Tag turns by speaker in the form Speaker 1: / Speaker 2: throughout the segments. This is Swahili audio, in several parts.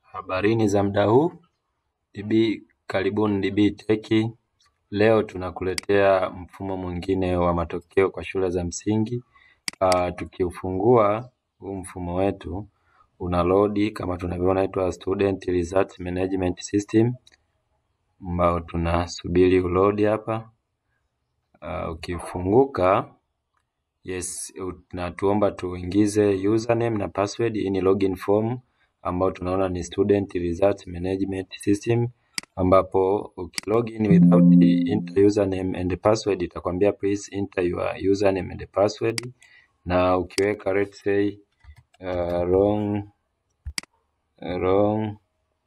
Speaker 1: Habarini za muda huu DB, karibuni DB Tech. Leo tunakuletea mfumo mwingine wa matokeo kwa shule za msingi. Uh, tukiufungua huu mfumo wetu una load kama tunavyoona inaitwa Student Result Management System ambao tunasubiri uload hapa. Uh, ukifunguka yes, natuomba tuingize username na password. Hii ni login form ambao tunaona ni Student Result Management System ambapo ukilogin without enter username and password itakwambia please enter your username and password, na ukiweka let's say uh, wrong wrong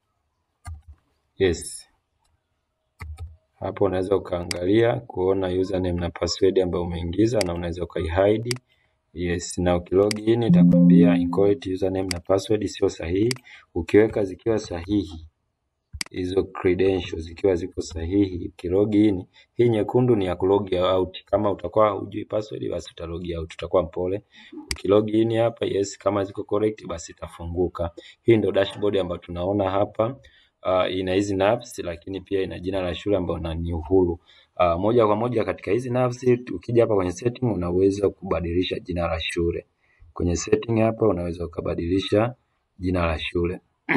Speaker 1: yes, hapo unaweza ukaangalia kuona username na password ambayo umeingiza na unaweza ukaihide. Yes, na ukilogin itakwambia incorrect username na password sio sahihi. Ukiweka zikiwa sahihi hizo credentials zikiwa ziko sahihi, ukilogin hii nyekundu ni ya kulog out. Kama utakuwa hujui password, basi utalog out, utakuwa mpole. Ukilogin hapa yes, kama ziko correct, basi itafunguka. Hii ndio dashboard ambayo tunaona hapa. Uh, ina hizi nafs lakini pia ina jina la shule ambayo ni Uhuru. Uh, moja kwa moja katika hizi nafs, ukija hapa kwenye setting unaweza kubadilisha jina la shule. Kwenye setting hapa unaweza ukabadilisha jina la shule.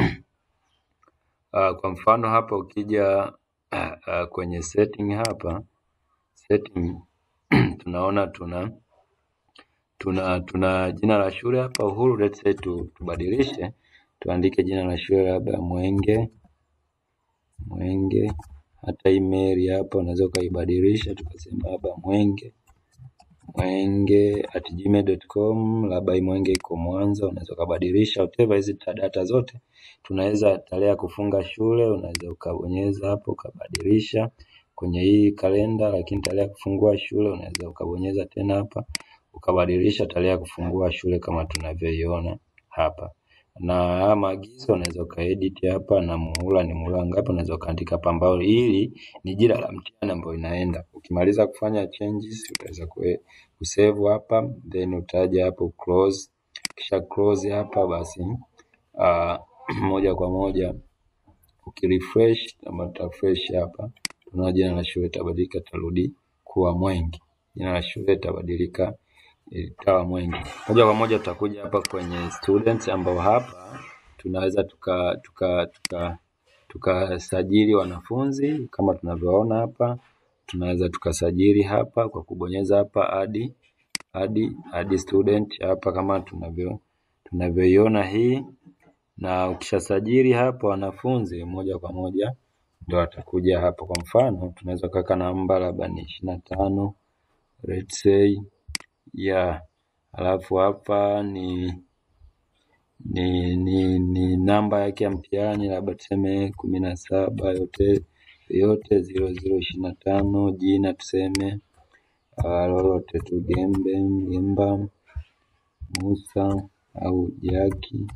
Speaker 1: Uh, kwa mfano hapa ukija uh, uh, kwenye setting hapa setting tunaona tuna tuna tuna jina la shule hapa Uhuru. Let's say tu, tubadilishe tuandike jina la shule labda Mwenge Mwenge. Hata email hapa unaweza ukaibadilisha tukasema labda Mwenge Mwenge at gmail.com, labda Mwenge iko Mwanza, unaweza ukabadilisha whatever. Hizi data zote tunaweza, tarehe ya kufunga shule unaweza ukabonyeza hapo ukabadilisha kwenye hii kalenda, lakini tarehe ya kufungua shule unaweza ukabonyeza tena hapa ukabadilisha tarehe ya kufungua shule kama tunavyoiona hapa na haya maagizo unaweza ukaedit hapa, na muhula ni muhula ngapi, unaweza ukaandika hapa, ambao hili ni jina la mtihani ambayo inaenda. Ukimaliza kufanya changes utaweza kusave hapa, then utaja hapo close. Kisha close hapa basi, uh, moja kwa moja ukirefresh ama utafresh hapa, tunaona jina la shule itabadilika, tarudi kuwa Mwenge. Jina la shule itabadilika ikawa Mwenge. Moja kwa moja tutakuja hapa kwenye students, ambao hapa tunaweza tuka tuka tuka tukasajili wanafunzi kama tunavyoona hapa. Tunaweza tukasajili hapa kwa kubonyeza hapa add add add student hapa kama tunavyo tunavyoiona hii, na ukishasajili hapa wanafunzi moja kwa moja ndio atakuja hapa. Kwa mfano tunaweza kuweka namba labda ni ishirini na tano let's say yeah Alafu hapa ni ni ni, ni namba yake ya mtihani labda tuseme kumi na saba yote yote ziro ziro ishirini na tano jina tuseme lolote tu Gembe Gemba Musa au Jaki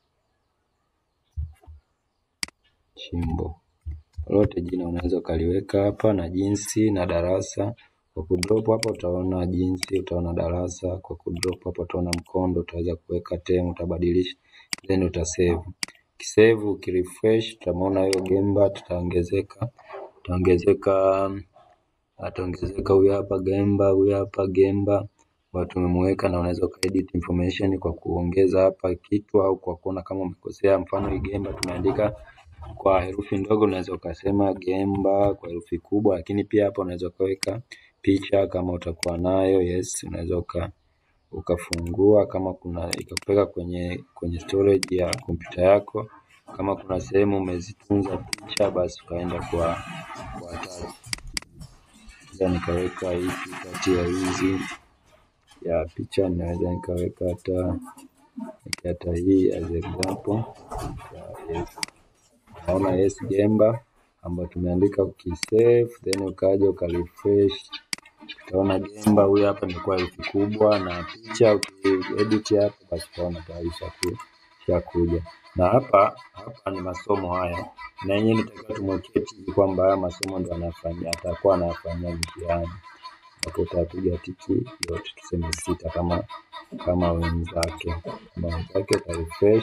Speaker 1: Chimbo lolote jina unaweza ukaliweka hapa na jinsi na darasa kwa kudrop hapa utaona jinsi, utaona darasa. Kwa kudrop hapa utaona mkondo, utaweza kuweka term, utabadilisha then utasave. Kisave ukirefresh, utamwona hiyo Gemba tutaongezeka, utaongezeka, ataongezeka huyu hapa Gemba, huyu hapa Gemba watu tumemweka, na unaweza ukaedit information kwa kuongeza hapa kitu au kwa kuona kama umekosea. Mfano hii Gemba tumeandika kwa herufi ndogo, unaweza ukasema Gemba kwa herufi kubwa, lakini pia hapa unaweza ukaweka picha kama utakuwa nayo yes, unaweza uka ukafungua kama kuna ikapeka kwenye kwenye storage ya kompyuta yako. Kama kuna sehemu umezitunza picha, basi ukaenda kwa kwa attach. Nikaweka hii kati ya hizi ya picha, ninaweza nikaweka hata hata hii as example yes. Naona yes Gemba ambayo tumeandika ukisave, then ukaja ukarefresh utaona Gemba huyu hapa imekuwa herufi kubwa na picha ukiedit hapa basi utaona tayari ishakuja. Na hapa hapa ni masomo haya, na yenyewe nitakiwa tumwekee tiki kwamba haya masomo ndo anafanyia atakuwa anafanyia mtihani, hapo utapiga tiki yote tuseme sita kama kama wenzake kama wenzake utarefresh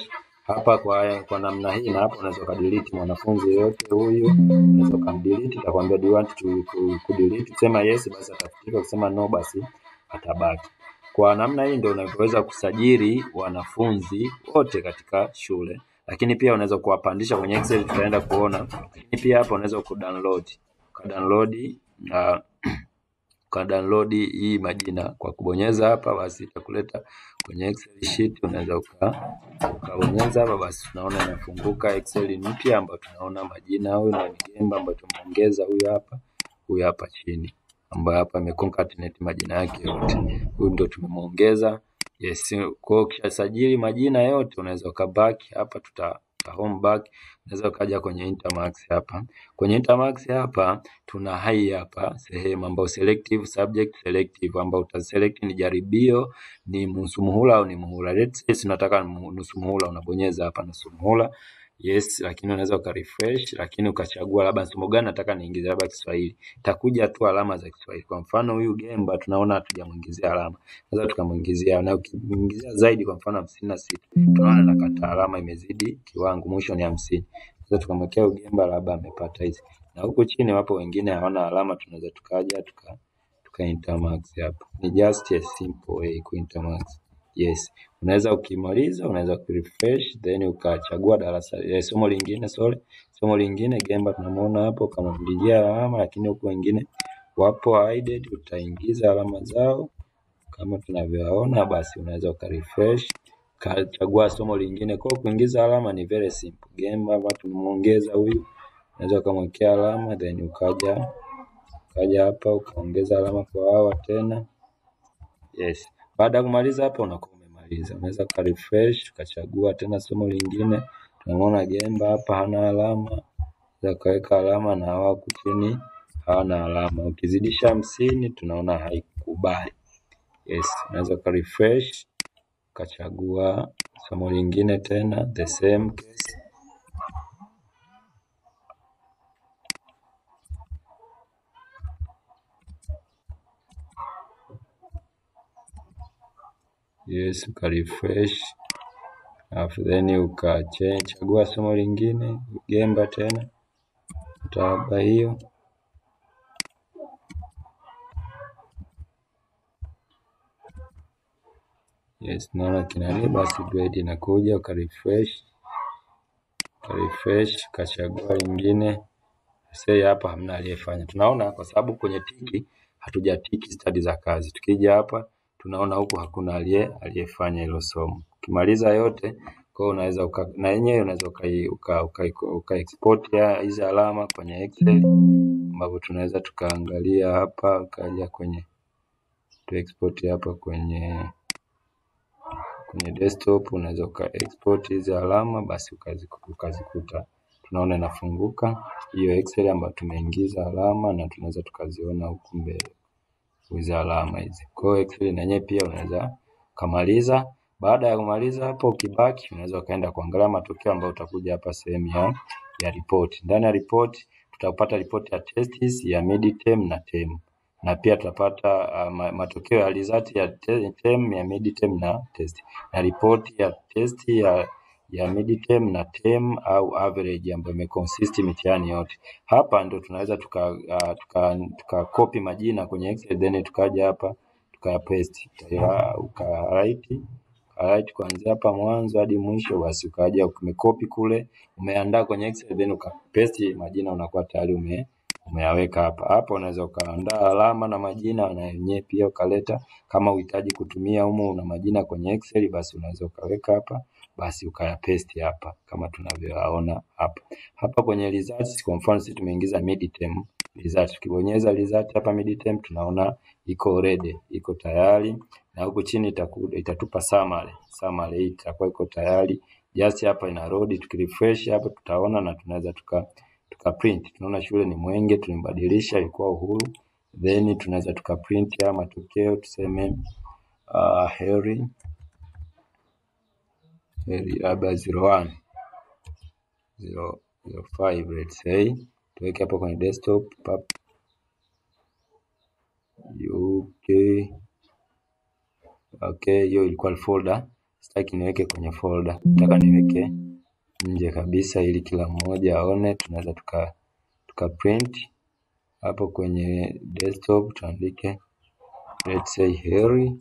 Speaker 1: hapa kwa kwa namna hii, na hapa unaweza ukadelete mwanafunzi yoyote huyu, unaweza ukamdelete, itakwambia do you want to ku- kudelete, sema yes, basi atafutika, ukisema no, basi atabaki. Kwa namna hii ndio unavyoweza kusajili wanafunzi wote katika shule, lakini pia unaweza kuwapandisha kwenye Excel, tutaenda kuona. Lakini pia hapa unaweza kudownload ukadownload uh, ukadownload hii majina kwa kubonyeza hapa, basi itakuleta kwenye Excel sheet. Unaweza uka ukabonyeza hapa, basi tunaona inafunguka Excel mpya ambayo tunaona majina. Huyu ni Gemba ambayo tumeongeza huyu hapa, huyu hapa chini ambayo hapa ameconcatenate majina yake yote. Huyu ndio tumemuongeza. Yes, kwa hiyo ukishasajili majina yote unaweza ukabaki hapa, tuta tuta home back. Unaweza ukaja kwenye Intermax hapa. Kwenye Intermax hapa tuna hai hapa sehemu ambayo selective subject selective ambayo utaselect ni jaribio, ni nusu muhula au ni muhula. Let's say tunataka mu- nusu muhula, unabonyeza hapa nusu muhula. Yes, lakini unaweza ukarefresh, lakini ukachagua labda somo gani nataka niingize, labda Kiswahili. Itakuja tu alama za Kiswahili. Kwa mfano huyu Gemba tunaona hatujamuingizia alama, naweza tukamuingizia, na ukimuingizia zaidi, kwa mfano hamsini na sita tunaona nakata alama imezidi kiwango, mwisho ni hamsini. Sasa tukamwekea Ugemba labda amepata hizi, na huku chini wapo wengine hawana alama, tunaweza tukaja tuka tuka intermax hapa. Ni just a simple way ku intermax. Yes, unaweza ukimaliza, unaweza kurefresh then ukachagua darasa eh, somo lingine sorry, somo lingine Gemba tunamuona hapo kama mlilia alama, lakini huku wengine wapo hidden, utaingiza alama zao kama tunavyoona, basi unaweza ukarefresh ukachagua somo lingine. Kwa hiyo kuingiza alama ni very simple. Gemba hapa tumemuongeza huyu, unaweza ukamwekea alama then ukaja ukaja hapa ukaongeza alama kwa hawa tena. Yes. Baada ya kumaliza hapa unakuwa umemaliza. Unaweza uka refresh ukachagua tena somo lingine. Tunamwona Gemba hapa hana alama, unaweza ukaweka alama na hawa huku chini hawana alama. Ukizidisha hamsini tunaona haikubali. Yes, unaweza uka refresh ukachagua somo lingine tena the same case. Yes, uka refresh alafu then ukachagua somo lingine Gemba tena utawapa hiyo. Yes, naona kinani basi grade inakuja uka refresh uka refresh ukachagua lingine. Say hapa hamna aliyefanya. Tunaona kwa sababu kwenye tiki hatujatiki stadi za kazi. Tukija hapa tunaona huku hakuna aliye aliyefanya hilo somo. Ukimaliza yote kwa hiyo unaweza uka, na yenyewe unaweza ukai uka, uka, uka export ya hizi alama kwenye Excel ambapo tunaweza tukaangalia hapa ukaja kwenye tu export hapa kwenye kwenye desktop unaweza uka export hizi alama basi ukaziku- ukazikuta tunaona inafunguka hiyo Excel ambayo tumeingiza alama na tunaweza tukaziona huku mbele hizi alama hizi. Kwa hiyo Excel na yenyewe pia unaweza ukamaliza. Baada ya kumaliza hapo, ukibaki unaweza ukaenda kuangalia matokeo ambayo utakuja hapa sehemu ya ya report. Ndani ya report tutapata ripoti ya tests ya midterm na term na pia tutapata uh, ma- matokeo ya result ya te- term ya midterm na test na ripoti ya test ya ya midterm na term au average ambayo imeconsist mitihani yote. Hapa ndo tunaweza tuka, uh, tuka, tuka copy majina kwenye Excel then tukaja hapa tuka paste uka uka write Alright, kuanzia hapa mwanzo hadi mwisho, basi ukaja umekopi kule, umeandaa kwenye Excel then ukapaste majina, unakuwa tayari ume umeyaweka hapa. Hapa unaweza ukaandaa alama na majina na yenyewe pia ukaleta. Kama uhitaji kutumia humo una majina kwenye Excel, basi unaweza ukaweka hapa, basi ukayapaste hapa kama tunavyoyaona hapa. Hapa kwenye results, kwa mfano sisi tumeingiza midterm result. Tukibonyeza result hapa midterm, tunaona iko ready, iko tayari na huku chini itaku, itatupa summary. Summary hii itakuwa iko tayari. Just hapa ina load, tukirefresh hapa tutaona na tunaweza tuka tuka print. Tunaona shule ni Mwenge, tulimbadilisha ilikuwa Uhuru. Then tunaweza tuka print haya matokeo tuseme uh, heri heri labda 01 005 let's say tuweke hapo kwenye desktop pap UK Okay, hiyo ilikuwa folder sitaki niweke kwenye folder, nataka niweke nje kabisa ili kila mmoja aone. Tunaweza tuka, tuka print hapo kwenye desktop tuandike let's say Heri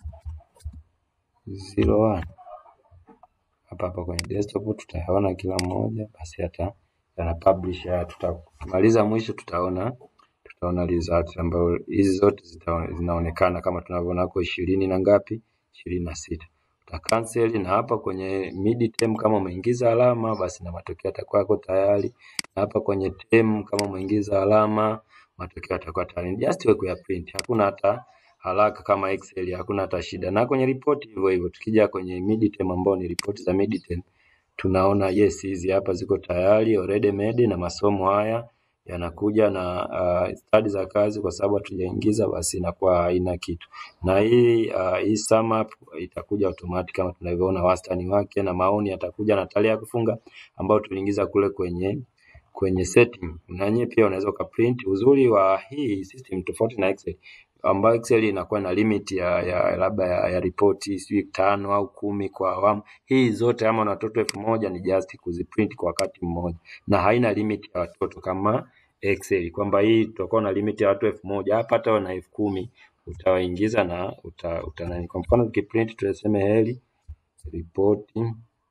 Speaker 1: 01 hapa hapa kwenye desktop tutayaona kila mmoja, basi hata yana publish haya. Tutamaliza mwisho, tutaona tutaona result ambayo hizi zote zita, zinaonekana kama tunavyoona hapo ishirini na ngapi, ishirini na sita. Uta cancel na hapa kwenye mid term kama umeingiza alama basi na matokeo yatakuwa yako tayari, na hapa kwenye term kama umeingiza alama matokeo yatakuwa tayari. Just wewe kuya print, hakuna hata haraka kama Excel, hakuna hata shida. Na kwenye report hivyo hivyo, tukija kwenye mid term ambao ni report za mid term, tunaona yes, hizi hapa ziko tayari already made, na masomo haya yanakuja na uh, stadi za kazi, kwa sababu hatujaingiza basi inakuwa haina kitu. Na hii uh, hii sum up itakuja automatic kama tunavyoona, wastani wake na maoni yatakuja na tarehe ya kufunga ambayo tuliingiza kule kwenye kwenye setting. Na yenyewe pia unaweza ukaprint. Uzuri wa hii system tofauti na Excel ambayo Excel inakuwa na limit ya, ya labda ya, ya ripoti sijui tano au kumi kwa awamu. Hii zote ama na watoto elfu moja ni just kuziprint kwa wakati mmoja, na haina limit ya watoto kama Excel kwamba hii tutakuwa na limit ya watu elfu moja hapa hata wana elfu kumi utawaingiza na uta, uta nani. Kwa mfano tukiprint tunasema Heri ripoti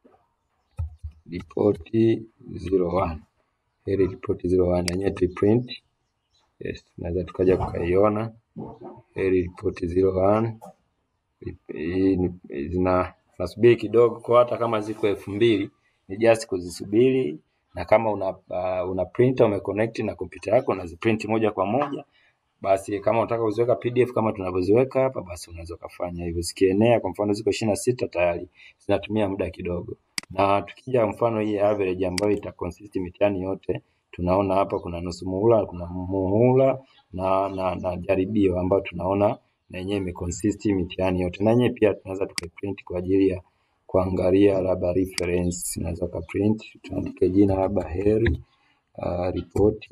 Speaker 1: ripoti 01 Heri ripoti 01 yenyewe tuiprint. Yes, tunaweza tukaja tukaiona Heri ripoti 01 hii ni- zina nasubiri kidogo kwa hata kama ziko elfu mbili ni just kuzisubiri, na kama una, uh, una printer umeconnect na kompyuta yako unaziprint moja kwa moja. Basi kama unataka kuziweka PDF kama tunavyoziweka hapa, basi unaweza ukafanya hivyo. Zikienea kwa mfano ziko ishirini na sita tayari zinatumia muda kidogo, na tukija mfano hii average ambayo ita consist mitihani yote, tunaona hapa kuna nusu muhula, kuna muhula na, na, na jaribio ambayo tunaona na yenyewe imeconsist mitihani yote, na yenyewe pia tunaweza tukaiprint kwa ajili ya kuangalia labda reference. Unaweza ukaprint, tuandike jina labda Heri uh, ripoti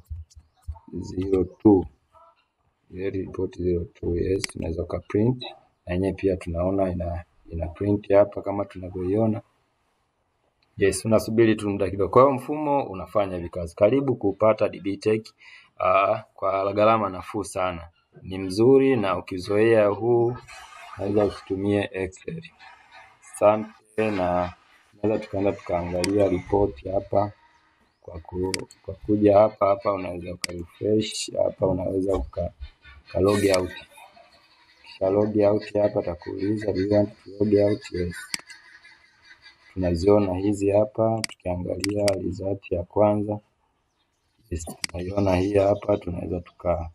Speaker 1: 02 Heri ripoti 02 yes, unaweza ukaprint na yenyewe pia tunaona ina ina print hapa kama tunavyoiona. Yes, unasubiri tu muda kidogo. Kwa hiyo mfumo unafanya hivi kazi. Karibu kupata DB Tech uh, kwa gharama nafuu sana. Ni mzuri na ukizoea huu unaweza usitumie Excel. Asante, na tunaweza tukaenda tukaangalia ripoti hapa kwa, ku, kwa kuja hapa hapa unaweza uka refresh hapa, unaweza uka, uka log out. Kisha log out hapa atakuuliza do you want to log out? Yes. Tunaziona hizi hapa, tukiangalia result ya kwanza yes, tunaiona hii hapa, tunaweza tuka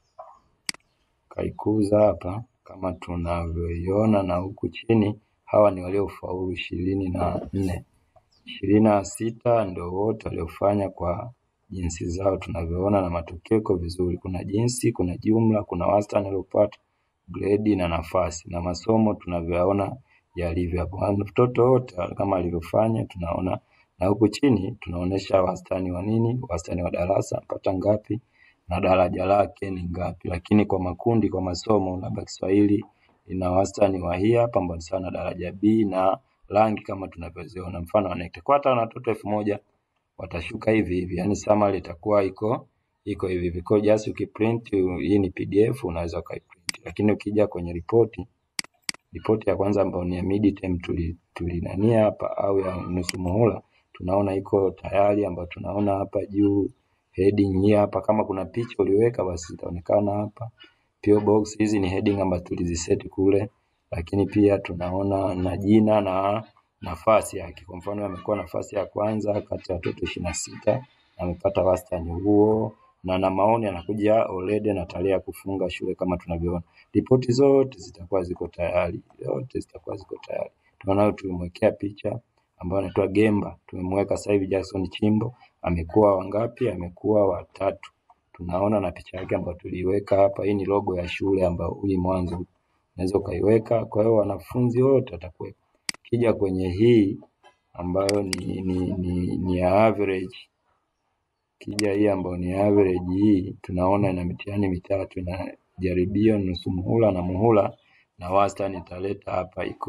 Speaker 1: kaikuza hapa kama tunavyoiona, na huku chini hawa ni waliofaulu ishirini na nne ishirini na sita ndio wote waliofanya kwa jinsi zao tunavyoona, na matokeo iko vizuri. Kuna jinsi, kuna jumla, kuna wastani waliopata, grade na nafasi, na masomo tunavyoyaona yalivyo hapo. Watoto wote kama alivyofanya tunaona, na huku chini tunaonesha wastani wa nini, wastani wa darasa mpata ngapi na daraja lake ni ngapi. Lakini kwa makundi, kwa masomo, labda Kiswahili ina wastani wa hii hapa ambao ni sawa na daraja B na rangi kama tunavyoziona, mfano wanekta kwa hata watoto elfu moja watashuka hivi hivi, yani summary itakuwa iko iko hivi hivi. Kwa hiyo just ukiprint, hii ni PDF unaweza ukaiprint, lakini ukija kwenye ripoti ripoti ya kwanza ambayo ni ya midterm tuli tulinania hapa au ya nusu muhula tunaona iko tayari, ambayo tunaona hapa juu heading hii hapa, kama kuna picha uliweka basi itaonekana hapa. PO box hizi ni heading ambazo tuliziset kule, lakini pia tunaona na jina na nafasi yake. Kwa mfano amekuwa nafasi ya kwanza kati ya watoto ishirini na sita amepata wastani huo, na na maoni anakuja already na tarehe ya kufunga shule kama tunavyoona. Ripoti zote zitakuwa ziko tayari, zote zitakuwa ziko tayari. Tunaona tumemwekea picha ambayo anaitwa Gemba, tumemweka sasa hivi Jackson Chimbo, amekuwa wangapi? Amekuwa watatu. Tunaona na picha yake ambayo tuliiweka hapa. Hii ni logo ya shule ambayo hii mwanzo unaweza ukaiweka. Kwa hiyo wanafunzi wote watakuwepo. Kija kwenye hii ambayo ni, ni, ni, ni ya average kija hii ambayo ni average hii tunaona ina mitihani mitatu, ina jaribio, nusu muhula na muhula, na wastani italeta hapa iko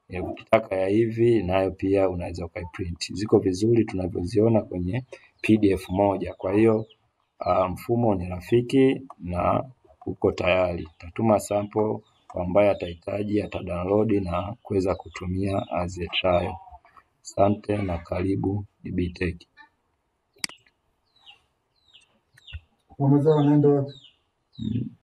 Speaker 1: Eh, Ukitaka ya hivi nayo pia unaweza ukaiprint. Ziko vizuri tunavyoziona kwenye PDF moja. Kwa hiyo uh, mfumo ni rafiki na uko tayari. Tatuma sample kwa ambaye atahitaji atadownload na kuweza kutumia as a trial. Asante na karibu DBTech.
Speaker 2: Wamezaa wanaenda wapi?
Speaker 1: Mm.